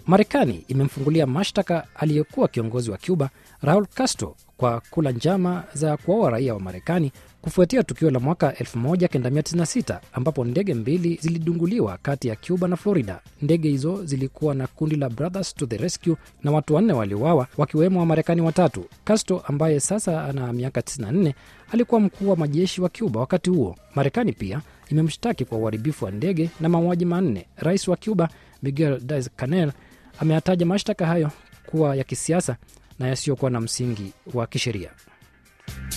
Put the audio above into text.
Marekani imemfungulia mashtaka aliyekuwa kiongozi wa Cuba Raul Castro kwa kula njama za kuwaua raia wa Marekani kufuatia tukio la mwaka 1996 ambapo ndege mbili zilidunguliwa kati ya Cuba na Florida. Ndege hizo zilikuwa na kundi la Brothers to the Rescue na watu wanne waliuawa wakiwemo Wamarekani watatu. Castro ambaye sasa ana miaka 94 alikuwa mkuu wa majeshi wa Cuba wakati huo. Marekani pia imemshtaki kwa uharibifu wa ndege na mauaji manne. Rais wa Cuba Miguel Diaz Canel ameyataja mashtaka hayo kuwa ya kisiasa na yasiyokuwa na msingi wa kisheria.